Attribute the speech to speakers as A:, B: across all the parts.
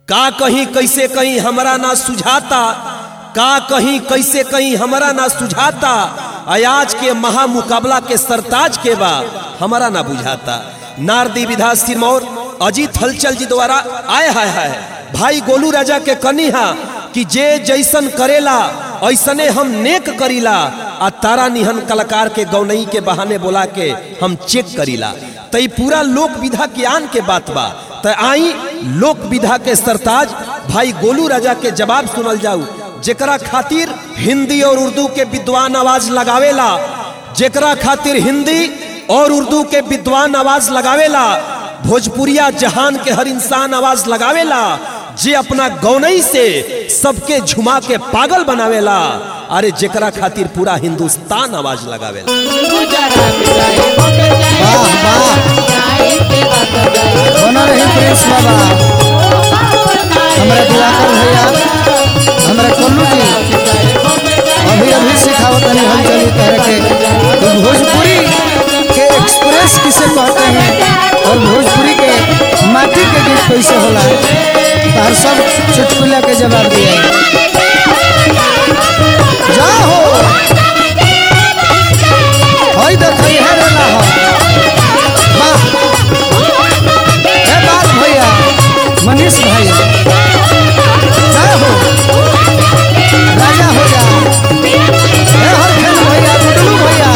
A: का कहीं कैसे कहीं हमरा ना सुझाता का कहीं कैसे कहीं हमरा ना सुझाता अयाज के महा मुकाबला के सरताज के बा हमरा ना बुझाता नारदी विधा सिरमौर अजीत हलचल जी द्वारा आय हाय हाय भाई गोलू राजा के कनिहा कि जे जैसन करेला ऐसने हम नेक करीला आ तारा निहन कलाकार के गौनई के बहाने बोला के हम चेक करीला तई पूरा लोक विधा ज्ञान के बात बा त आई लोक विधा के सरताज भाई गोलू राजा के जवाब सुनल जाऊ जेकरा खातिर हिंदी और उर्दू के विद्वान आवाज लगावेला जेकरा खातिर हिंदी और उर्दू के विद्वान आवाज लगावेला भोजपुरिया जहान के हर इंसान आवाज लगावेला जे अपना गौनई से सबके झुमा के पागल बनावेला अरे जेकरा खातिर पूरा हिंदुस्तान आवाज लगावेला
B: वाह वाह बना रही प्रिंस बाबा हमारा दिवाकर भैया हमारा कोल्लू जी अभी अभी सिखावत नहीं हम चली तरह के तो भोजपुरी के एक्सप्रेस किसे कहते हैं और भोजपुरी के माटी के गीत कैसे होला तार सब चुटकुला के जवाब दिया जाओ हई देखई है रे ना हो वाह ए बात भैया मनीष भाई जय हो राजा हो जा ए हर खेल भैया गुडलू भैया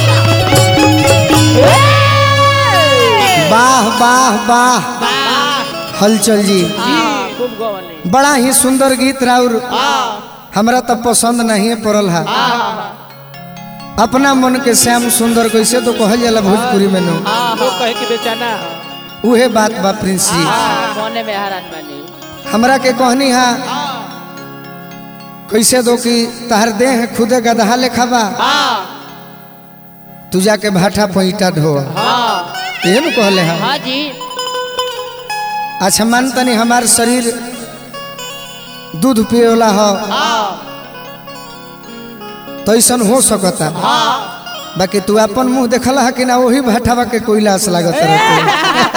B: वाह वाह वाह हलचल जी बड़ा ही सुंदर गीत राउर हमरा तो पसंद नहीं पड़ल है अपना मन के श्याम सुंदर कैसे तो कहल जाला भोजपुरी में नो
C: लोग कहे कि बेचाना
B: उहे बात बा प्रिंस जी
C: मोने में हरान बनी
B: हमरा के कहनी हा कैसे दो कि तहर देह खुदे गदहा लेखा बा तू जाके भाटा पैटा ढो ये न कहले हा
C: हाँ जी
B: अच्छा मान तनी हमार शरीर दूध पिए वाला हो तो ऐसन हो सकता बाकी तू अपन मुंह देखल है कि ना वही भाटावा के कोयलास लागत रहते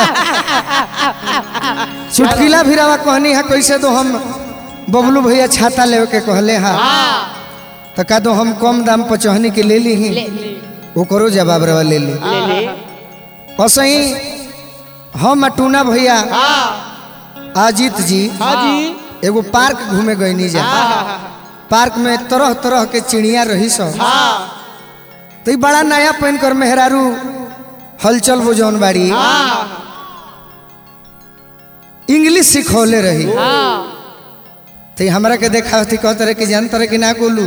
B: चुटकिला भिरावा कहनी है कैसे दो हम बबलू भैया छाता लेवे के कहले हा तो का दो हम कम दाम पर चहनी के ले ली ही ओकरो जवाब रवा ले ली
C: ले ले
B: असही हम टूना भैया अजीत जी
C: हाँ जी
B: एगो पार्क घूमे गईनी जा पार्क में तरह तरह के चिड़िया रही सब तो ई बड़ा नया पहन कर मेहरारू हलचल वो जौन बाड़ी इंग्लिश सिखौले रही तो ई हमरा के देखा होती कहते रहे कि जानते रहे कि ना गोलू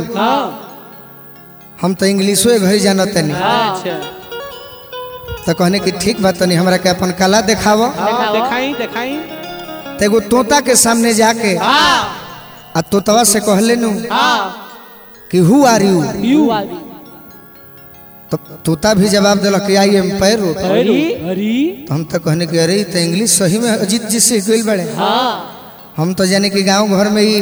B: हम तो इंग्लिशो घरी जानत नहीं
C: अच्छा
B: तो कहने कि ठीक बात तनी हमरा के अपन कला देखावो
C: दिखाई दिखाई
B: तो एगो तोता के सामने जाके आ तोतवा से कहले नु कि हु आर यू
C: यू
B: तो तोता भी जवाब दिलक कि आई एम पैरो
C: अरे अरे
B: तो हम तो कहने कि अरे ई तो इंग्लिश सही में अजीत जी से गइल बड़े हम तो जाने कि गांव घर में ही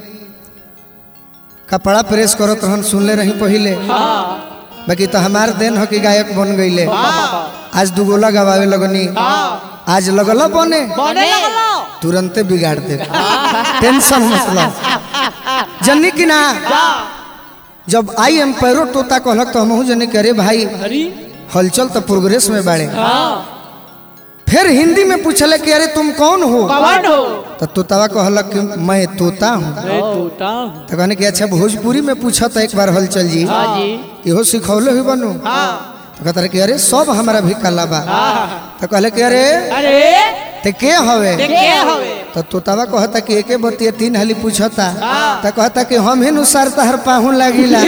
B: कपड़ा प्रेस करत रहन सुनले रही पहिले बाकी तो हमार देन हो कि गायक बन गईले आज दुगोला गवावे लगनी आज लगल बने
C: बने लगलो
B: तुरंते बिगाड़ दे टेंशन मतलब जन्नी की ना जब आई एम पैरो तोता कहलक तो हमहू जने कि अरे भाई
C: अरे
B: हलचल तो प्रोग्रेस में बाड़े
C: हाँ
B: फिर हिंदी में पूछले कि अरे तुम कौन हो
C: कौन हो
B: तो तोतावा कहलक कि मैं तोता हूँ
C: मैं टूटा हूँ
B: तो कहने कि अच्छा भोजपुरी में पूछा था एक बार हलचल जी
C: हाँ जी
B: इहो सिखौले हुई बनू तो कहता रहे कि अरे सब हमारा भी कला बा तो कहले कि अरे
C: अरे
B: ते के हवे
C: देखे हवे
B: तो तोतावा कहता कि एके बतिया तीन हाली पूछता तो कहता कि हम ही नुसार तहर पाहू लागिला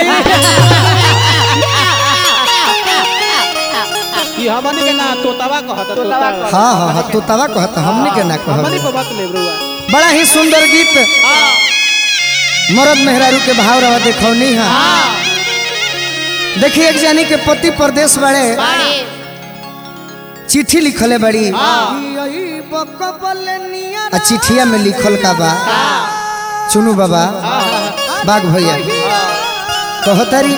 C: कि हमन के ना तोतावा कहता तोतावा
B: हाँ हाँ हाँ तोतावा कहता हमने के ना
C: हमन
B: कह
C: को बात ले ब्रुआ
B: बड़ा ही सुंदर गीत मरद मेहरारू के भाव रहा देखौनी है देखिए एक जानी के पति प्रदेश बड़े चिट्ठी लिखले बड़ी आ चिट्ठिया में लिखल का बा चुनू बाबा बाघ भैया कहतरी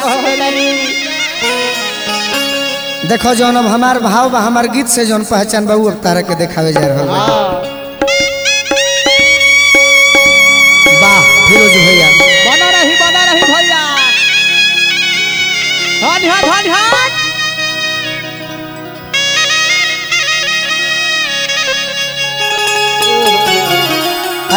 B: देखो जौन अब हमार भाव बा हमार गीत से जौन पहचान बा उ अब तारा के देखावे जा रहल बा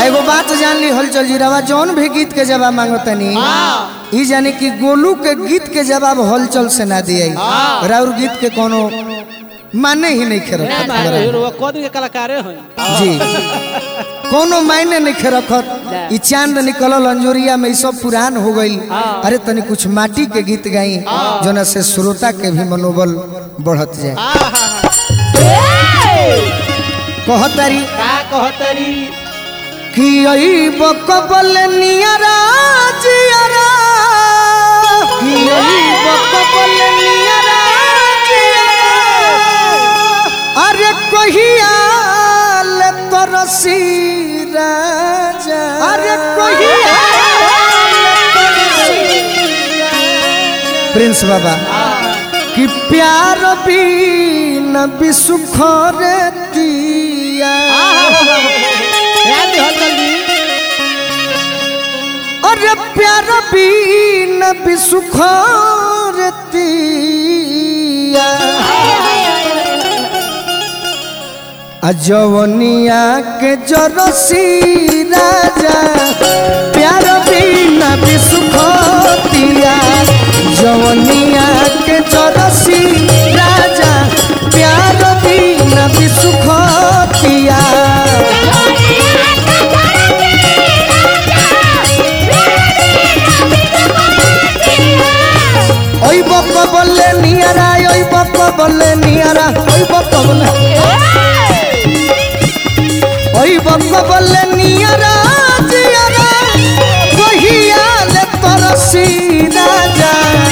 B: एगो बात जान ली हलचल जी रवा जौन भी गीत के जवाब मांगो तनी ई जाने कि गोलू के गीत के जवाब हलचल से ना दिए राउर गीत के कोनो माने ही नहीं खे रखत हमरा।
C: वो कौन के कलाकारे हैं
B: जी कोनो मायने नहीं खे रखत ई चांद निकलल अंजोरिया में ई सब पुरान हो गई अरे तनी कुछ माटी के गीत गाई जोना से श्रोता के भी मनोबल बढ़त जाए कहतारी
C: का कहतरी
B: कि आई बकबल नियरा जियरा कि आई बकबल नियरा जियरा अरे कहिया ले तरसी राजा अरे कहिया प्रिंस बाबा कि प्यार भी न बिसुख रे दिया
C: ध्यान दे हलचल जी
B: अरे प्यार भी न बिसुख रे दिया अजवनिया के जरसी राजा प्यार भी न बिसुख दिया जवनिया के जरसी राजा प्यार भी न बिसुख दिया ওই বক্ক বললে নিয়ারা ওই বক্ক বললে নিয়ারা ওই বক্ক বললে ওই বক্ক বললে নিয়ারা জিয়ারা কহিয়ালে তরসি রাজা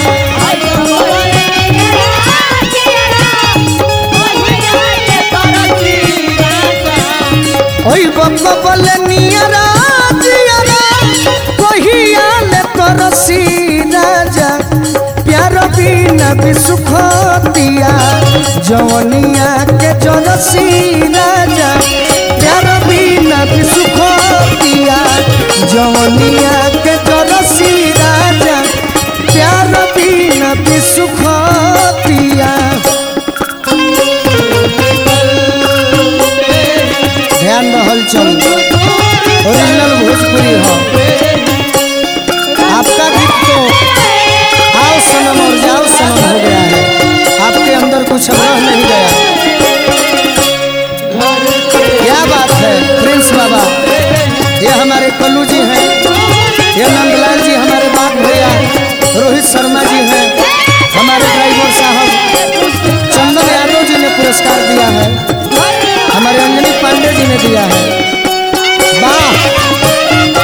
B: ওই বক্ক বললে নিয়ারা জিয়ারা কহিয়ালে তরসি রাজা प्यार बिना भी सुख दिया जवनिया के जनसी राजा प्यार बिना भी सुख दिया जवनिया के जनसी राजा प्यार बिना भी सुख दिया ध्यान रहल चल ओरिजिनल भोजपुरी हो आपका गीत तो आओ सनम और जाओ सनम हो गया है आपके अंदर कुछ रह नहीं गया क्या बात है प्रिंस बाबा ये हमारे कल्लू जी हैं ये नंदलाल जी हमारे बाप भैया रोहित शर्मा जी हैं हमारे ड्राइवर साहब चंदन यादव जी ने पुरस्कार दिया है हमारे अंजनी पांडे जी ने दिया है वाह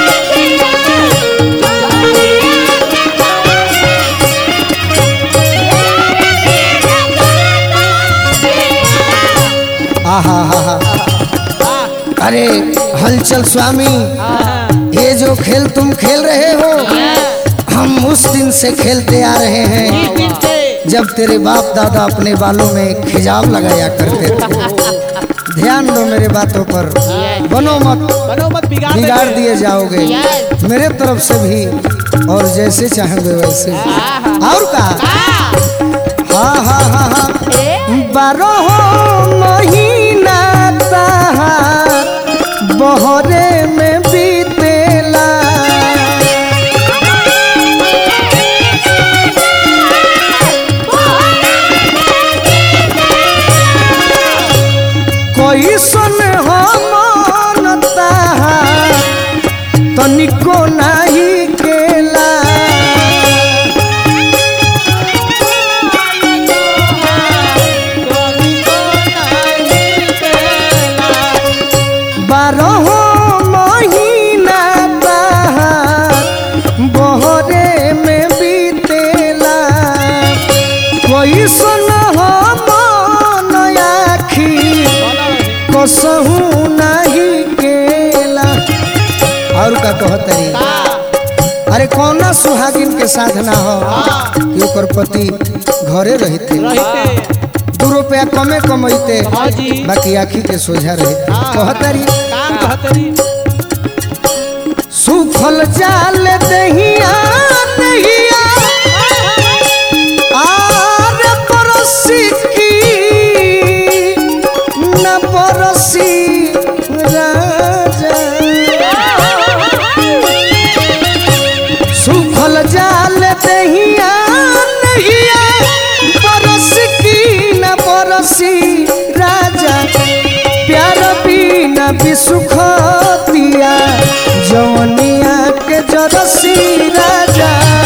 B: आहा हा हा अरे हलचल स्वामी ये जो खेल तुम खेल रहे हो हम उस दिन से खेलते आ रहे हैं जब तेरे बाप दादा अपने बालों में खिजाव लगाया करते थे ध्यान दो मेरे बातों पर बनो मत
C: बनो मत बिगाड़
B: बिगाड़
C: देंगे।
B: दिए जाओगे मेरे तरफ से भी और जैसे चाहोगे वैसे भी और का हाँ हाँ हाँ हाँ बारह महीना तहार बहरे में बीतेला कोई सुन हम तहार तनिको नाही केला बारह महीना तहार बहरे में बीतेला कोई सुन हम आखी कसहू नहीं केला और का कहतरी अरे कौना सुहागिन के साथ ना हो कि ओकर पति घरे रहते
C: रहते
B: दू रुपया कमे कमैते
C: हाँ जी।
B: बाकी आखी के सोझा रहते कहतरी
C: काम कहतरी
B: सुखल जाल दहिया दहिया आर परसी की न परसी राजा बिसुखतिया जवनिया के जरसी राजा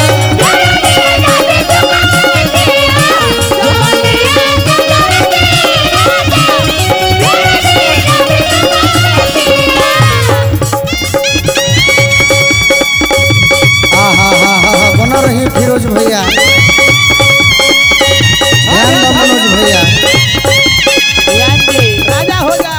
B: आहा हा हा हा बना रही फिरोज भैया ध्यान दो मनोज भैया
C: राजा हो जा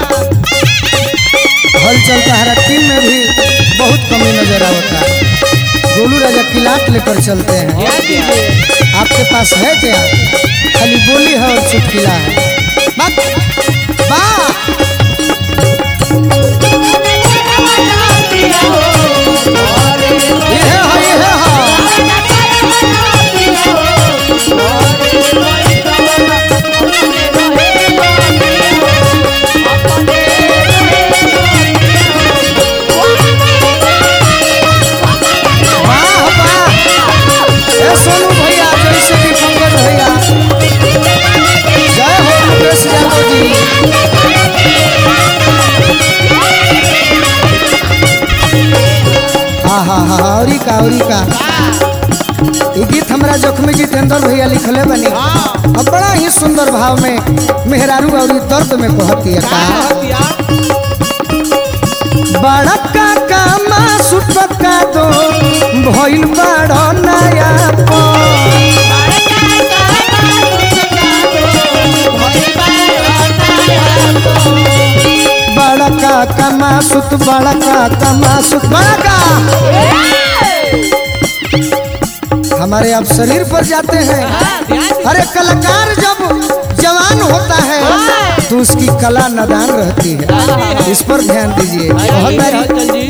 B: हलचल का हरा टीम में भी बहुत कमी नजर आता है गोलू राजा किलाट लेकर चलते हैं
C: ध्यान दीजिए
B: आपके पास है क्या खाली बोली है और चुटकिला है बक- वाह ये है हाँ, ये है हाँ। वाह वाह ए सोनू भैया जैसे कि पंकज भैया जय हो मुकेश यादव जी हाँ हाँ हाँ औरी का औरी का ये गीत हमारा जख्मी जितेंद्र भैया लिखले बनी अब बड़ा ही सुंदर भाव में मेहरारू और दर्द में कहती है का
C: हथिया
B: बड़ा का कामा सुटका दो भइल बड़ा नया बड़ा का कमा सुत बड़ा का कमा सुत बड़ा का हमारे अब शरीर पर जाते हैं अरे कलाकार जब जवान होता है तो उसकी कला नदान रहती है इस पर ध्यान दीजिए बहुत सारी
C: हलचल जी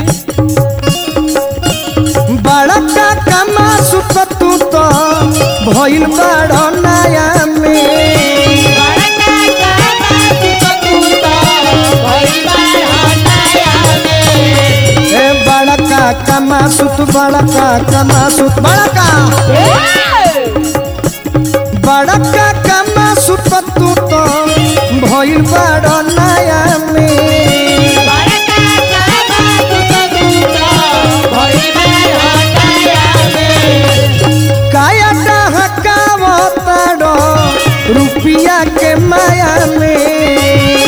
B: बड़ा का कमा सुत तू तो भइल बड़ा नया में ए बड़ा का कमा सुत बड़ा का कमा सुत बड़ा का बड़ा का कमा सुत तू तो भइल बड़ा नया में काया डहकावताड़ो रुपिया के माया में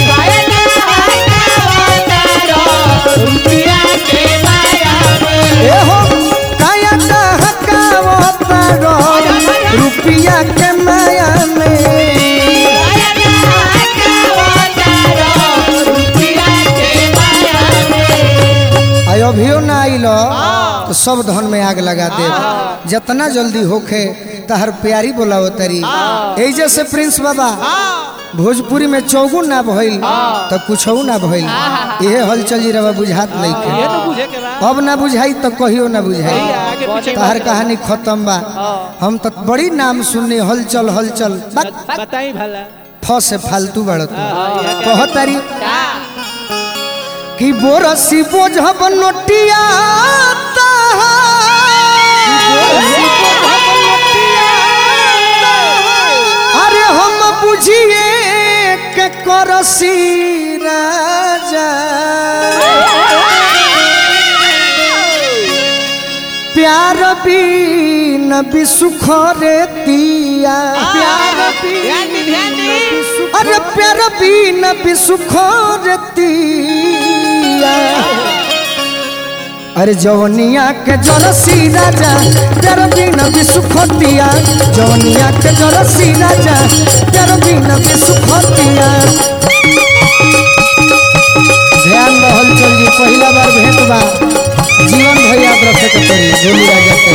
B: ए हो काया डहकावताड़ो रुपिया के माया में आयो अभियो ना आइलो तो सब धन में आग लगा दे जितना जल्दी होखे तहर प्यारी बोलावो तरी ऐजे से प्रिंस बाबा भोजपुरी में चौगुन ना भइल तो कुछ ना भइल इहे हलचल जी रवा बुझात नहीं
C: ये
B: के
C: तो बुझे के बा
B: अब ना बुझाई तो कहियो ना बुझाई
C: आगे पीछे
B: तहर कहानी खत्म बा हम तो बड़ी नाम सुनने हलचल हलचल बक
C: बताई भला
B: फ से फालतू बड़ तू
C: हाँ,
B: कह तारी कि बोरसी बोझब नोटिया अरे हम बुझिए के करसी राजा प्यार भी न बिसुख रे दिया प्यार
C: ध्यान दी ध्यान दी
B: अरे प्यार भी न बिसुख रे दिया अरे जवनिया के जरसी राजा प्यार भी न बिसुख दिया जवनिया के जरसी राजा प्यार भी न बिसुख दिया ध्यान रहल चल जी पहला बार भेंट बा जीवन भैया रखे के पड़ी गोली राजा के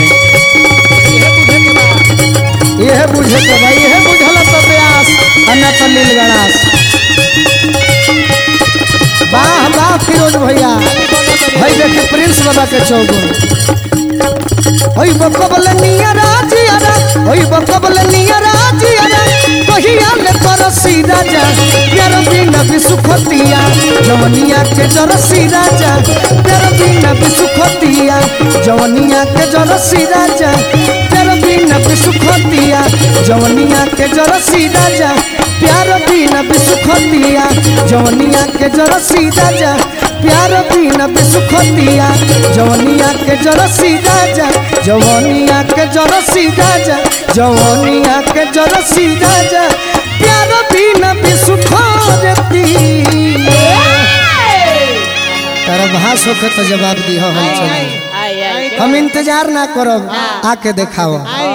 B: यह बुझे के भाई यह बुझल तो प्यास अन्ना तो लील गणास वाह वाह फिरोज भैया भाई देखे प्रिंस बाबा के चौगुन ओई बकबल निया राजियारा ओई बकबल निया राजियारा कहिया ले परसी राजा प्यार बिना बिसुखतिया जवनिया के जरसी राजा प्यार बिना बिसुखतिया जवनिया के जरसी राजा प्यार बिना बिसुखतिया जवनिया के जरसी राजा प्यार बिना बिसुखतिया जवनिया के जरसी राजा प्यार बिना बिसुखतिया जवनिया के जरसी राजा जवनिया के जरसी राजा जवनिया के जरसी राजा प्यार बिना बिसुखतिया तारा भाष होके तो जवाब दी हम चली
C: आई आई
B: हम इंतजार ना करब आके देखाओ
C: आई